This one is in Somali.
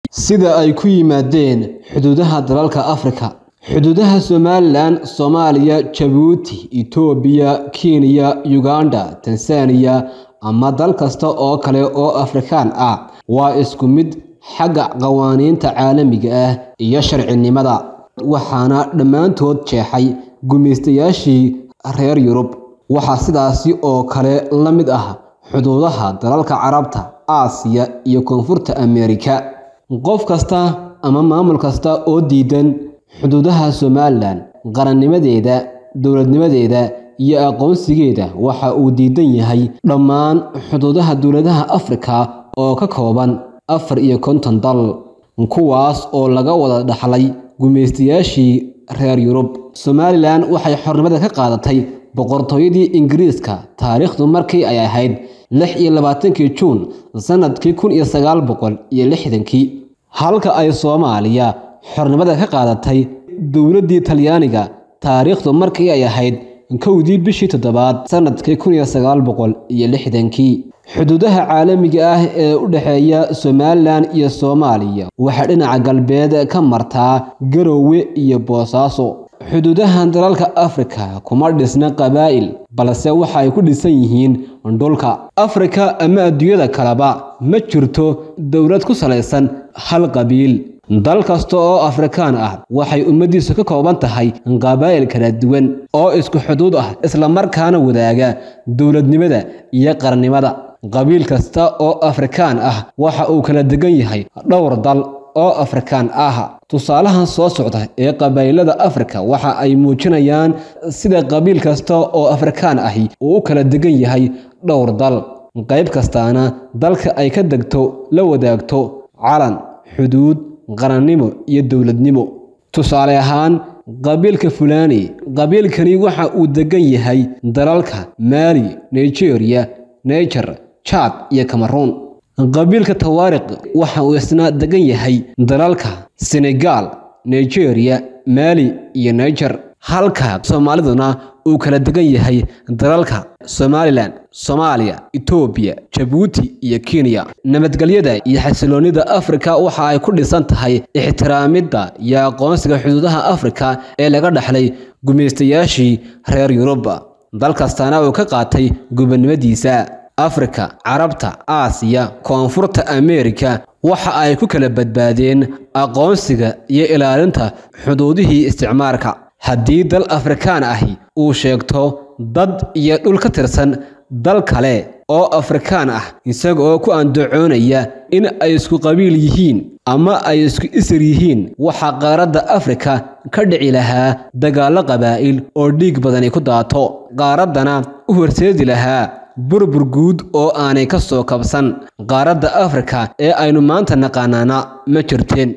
sida ay ku yimaadeen xuduudaha dalalka Afrika. Xuduudaha Somalilan, Soomaaliya, Jabuuti, Itoobiya, Kenya, Uganda, Tansaaniya ama dal kasta oo kale oo Afrikaan ah waa isku mid xagga qawaaniinta caalamiga ah iyo sharcinimada, waxaana dhammaantood jeexay gumaystayaashii reer Yurub. Waxaa sidaasi oo kale la mid ah xuduudaha dalalka Carabta, Aasiya iyo Koonfurta Ameerika. Qof kasta ama maamul kasta oo diidan xuduudaha Somalilan, qarannimadeeda, dowladnimadeeda iyo aqoonsigeeda waxa uu diidan yahay dhammaan xuduudaha dowladaha Afrika oo ka kooban afar iyo konton dal, kuwaas oo laga wada dhaxlay gumaystayaashii reer Yurub. Somalilan waxay xornimada ka qaadatay boqortooyadii Ingiriiska taariikhdu markii ay ahayd lix iyo labaatankii Juun sanadkii kun iyo sagaal boqol iyo lixdankii, halka ay Soomaaliya xornimada ka qaadatay dowladdii Talyaaniga taariikhdu markii ay ahayd kowdii bishii toddobaad sanadkii kun iyo sagaal boqol iyo lixdankii. Xuduudaha caalamiga ah ee u dhexeeya Somalilan iyo Soomaaliya waxaa dhinaca galbeed ka martaa Garowe iyo Boosaaso. Xuduudaha dalalka Afrika kuma dhisna qabaa'il, balse waxa ay ku dhisan yihiin dhulka. Afrika ama adduunyada kaleba ma jirto dowlad ku salaysan hal qabiil. Dal kasta oo Afrikaan ah waxay ummadiisu ka kooban tahay qabaa'il kala duwan oo isku xuduud ah isla markaana wadaaga dowladnimada iyo qarannimada. Qabiil kasta oo Afrikaan ah waxa uu kala degan yahay dhowr dal oo Afrikaan ah. Tusaalahan soo socda ee qabaa'ilada Afrika waxa ay muujinayaan sida qabiil kasta oo Afrikaan ahi uu u kala degan yahay dhowr dal, qayb kastaana dalka ay ka degto la wadaagto calan, xuduud, qarannimo iyo dowladnimo. Tusaale ahaan, qabiilka Fulani, qabiilkani waxa uu degan yahay dalalka Mali, Nigeria, Niger, Chad iyo Cameroon. Qabiilka Tawaariq waxa uu isna degan yahay dalalka Senegal, Nigeria, Mali iyo Niger, halka Soomaaliduna uu kala degan yahay dalalka Somalilan, Soomaaliya, Itoobiya, Jabuuti iyo Kenya. Nabadgelyada iyo xasilloonida Afrika waxa ay ku dhisan tahay ixtiraamidda iyo aqoonsiga xuduudaha Afrika ee laga dhaxlay gumaystayaashii reer Yurub. Dal kastana uu ka qaatay gobonimadiisa. Afrika, Carabta, Aasiya, Koonfurta Ameerika waxa ay ku kala badbaadeen aqoonsiga iyo ilaalinta xuduudihii isticmaalka. Haddii dal Afrikaan ahi uu sheegto dad iyo dhul ka tirsan dal kale oo Afrikaan ah isaga oo ku andacoonaya in ay isku qabiil yihiin ama ay isku isir yihiin, waxaa qaaradda Afrika ka dhici lahaa dagaallo qabaa'il oo dhiig badani ku daato, qaaraddana u horseedi lahaa burbur guud oo aanay ka soo kabsan. Qaaradda Afrika ee aynu maanta naqaanaana ma jirteen.